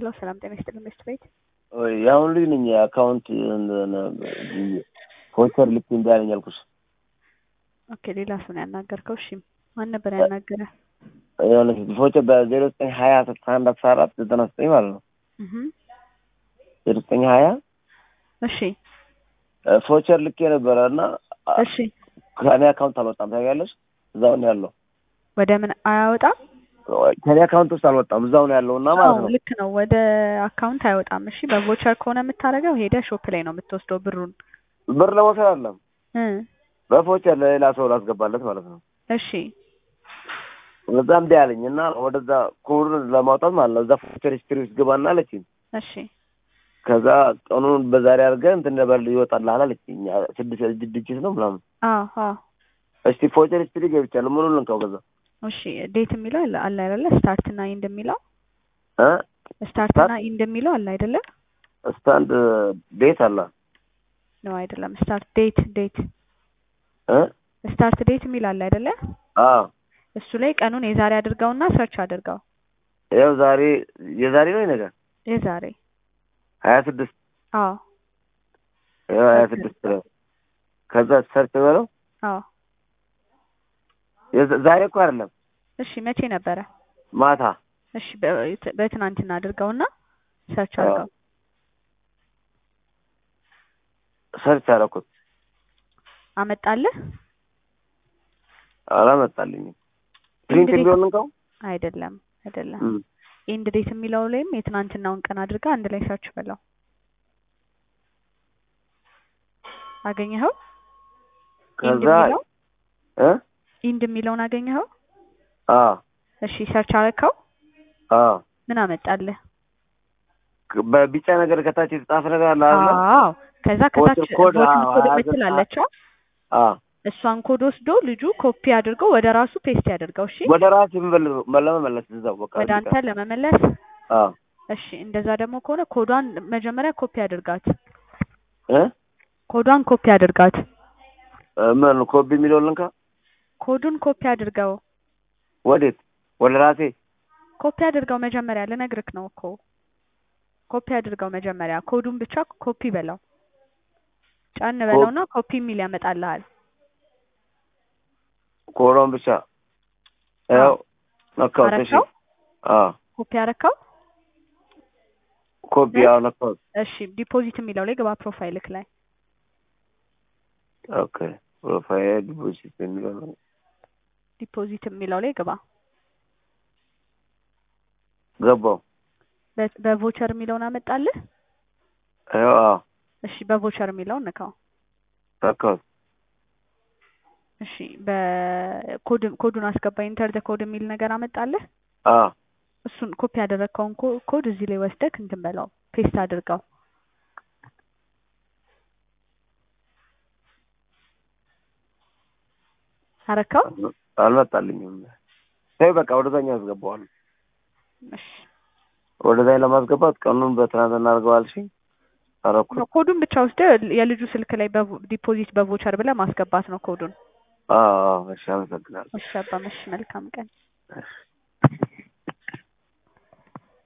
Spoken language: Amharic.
ሄሎ ሰላም ጤና ይስጥልኝ ሚስት ቤት የአሁን ልጅ ነኝ የአካውንት ፎቸር ልክ እምቢ አለኝ አልኩሽ። ኦኬ ሌላ ሰው ነው ያናገርከው? እሺ ማን ነበር ያናገረ? የሆነ ፎቸር በዜሮ ዘጠኝ ሀያ ስልሳ አንድ አስራ አራት ዘጠና ዘጠኝ ማለት ነው። እህ ዜሮ ዘጠኝ ሀያ እሺ ፎቸር ልክ የነበረ እና እሺ ከኔ አካውንት አልወጣም ታውቂያለሽ። እዛው ነው ያለው። ወደ ምን አያወጣም? ከኔ አካውንት ውስጥ አልወጣም እዛው ነው ያለው እና ማለት አዎ ነው ልክ ነው። ወደ አካውንት አይወጣም። እሺ በቮቸር ከሆነ የምታደርገው ሄደ ሾፕ ላይ ነው የምትወስደው ብሩን ብር ለመውሰድ አለም እ በፎቸር ለሌላ ሰው ላስገባለት ማለት ነው። እሺ እዛ እምቢ አለኝ እና ወደዛ ኮዱን ለማውጣት ማለት ነው እዛ ፎቸር ሂስትሪ ውስጥ ግባና አለችኝ። እሺ ከዛ ቀኑን በዛሬ አድርገህ እንትን ነበር ይወጣልሃል አለችኝ። ስድስት ድጅት ነው ምናምን። አዎ አዎ እስቲ ፎቸር ሂስትሪ ገብቻለሁ። ምኑን ልንካው ከዛ እሺ ዴት የሚለው አለ አለ አይደለ? ስታርት እና ኢንድ የሚለው እ ስታርት እና ኢንድ የሚለው አለ አይደለ? ስታንድ ቤት አለ ነው አይደለም። ስታርት ዴት ዴት እ ስታርት ዴት የሚል አለ አይደለ? አዎ እሱ ላይ ቀኑን የዛሬ አድርገውና ሰርች አድርገው። ያው ዛሬ የዛሬ ነው ነገር የዛሬ ሀያ ስድስት አዎ ያው ሀያ ስድስት ነው። ከዛ ሰርች በለው አዎ የዛ- ዛሬ እኮ አይደለም እሺ መቼ ነበረ? ማታ እሺ በ- በትናንትና አድርገውና ሰርች አድርገው። ሰርች አደረኩት አመጣልህ? አላመጣልኝም። ፕሪንት እንግዲህ- ቢሆን እንካው አይደለም አይደለም። እም። ኢንድ ዴት የሚለው ላይም የትናንትናውን ቀን አድርጋ አንድ ላይ ሰርች በለው። አገኘኸው? ኢንድ ከዛ የሚለው እ ኢንድ የሚለውን አገኘኸው? አ እሺ ሰርች አረከው? አ ምን አመጣልህ? በቢጫ ነገር ከታች የተጻፈ ነገር አለ አይደል? አዎ ከዛ ከታች ቮተር ኮድ፣ ቮተር አዎ፣ ኮድ ሀያ የምትል ዘጠኝ አለችው። አ እሷን ኮድ ወስዶ ልጁ ኮፒ አድርጎ ወደ ራሱ ፔስት ያደርገው። እሺ ወደ ራስ የምበል ለመመለስ እዛው በቃ ወደ አንተ ለመመለስ አ እሺ እንደዛ ደግሞ ከሆነ ኮዷን መጀመሪያ ኮፒ አድርጋት። እ ኮዷን ኮፒ አድርጋት። ምን ኮቢ የሚለው ልንካ ኮዱን ኮፒ አድርገው። ወዴት ወደ ራሴ ኮፒ አድርገው መጀመሪያ ልነግርክ ነው እኮ ኮፒ አድርገው መጀመሪያ ኮዱን ብቻ ኮፒ በለው ጫን በለውና ኮፒ የሚል ያመጣልሃል። ኮሮን ብቻ ያው ነካው እሺ አረከው? አ ኮፒ አረከው? ኮፒ ያው ነካው እሺ ዲፖዚት የሚለው ላይ ግባ ፕሮፋይልክ ላይ ኦኬ ፕሮፋይል ዲፖዚት የሚለው ነው ዲፖዚት የሚለው ላይ ግባ። ገባው በ- በቮቸር የሚለውን አመጣልህ? ያው አ እሺ በቮቸር የሚለውን ንካው። ነካው እሺ በኮድ ኮዱን አስገባ ኢንተር ዘ ኮድ የሚል ነገር አመጣልህ? አ እሱን ኮፒ ያደረግከውን ኮ- ኮድ እዚህ ላይ ወስደክ እንትን በለው ፔስት አድርገው። አረከው? አልመጣልኝም። ተይ በቃ ወደዛኛው አስገባዋለሁ። እሺ ወደዛኝ ለማስገባት ቀኑን በትናንት እናድርገዋል። እሺ አረኩት። ኮዱን ብቻ ወስደህ የልጁ ስልክ ላይ በቮ- ዲፖዚት በቮቸር ብለህ ማስገባት ነው ኮዱን። አዎ እሺ፣ አመሰግናለሁ። እሺ አባመሽ መልካም ቀን። እሺ